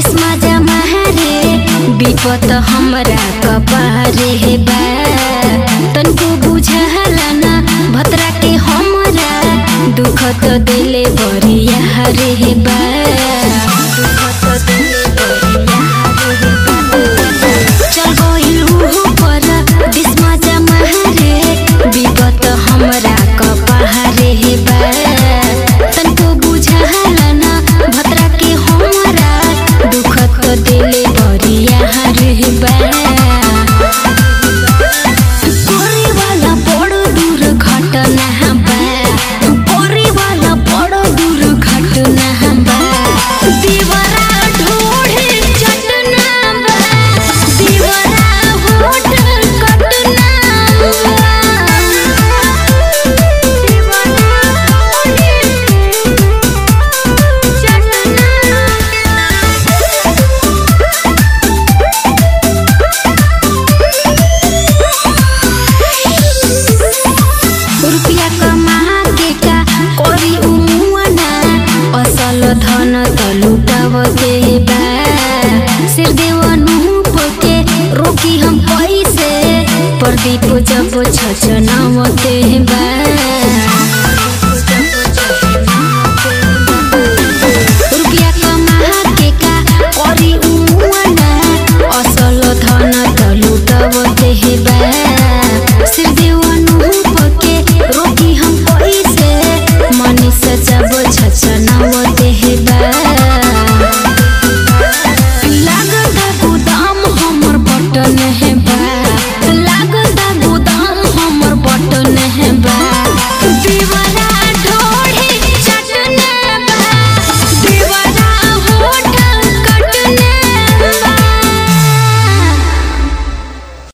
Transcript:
दिसमा जमा रे विपत हमरा कपारे हे बा तनको बुझला ना भतरा के हमरा दुख तो दिले बरिया रे हे बा दुख तो दिले बरिया रे बा चल गइल उहो पर दिसमा जमा रे विपत हमरा कपारे हे बा तनको बुझला ना भतरा के हमरा दुख तो दिले बरिया रे बा करे वाला बड़ दूर घटना बा करे वाला बड़ दूर घटना बा दीवारा ढोढ़े चटना बा दीवारा होठ कटना बा दीवारा ढोढ़े रुपिया कमा के का करी उमुआना असल धन त लुटाव के बा सिर देवनु पोके रोकी हम पैसे प्रदीप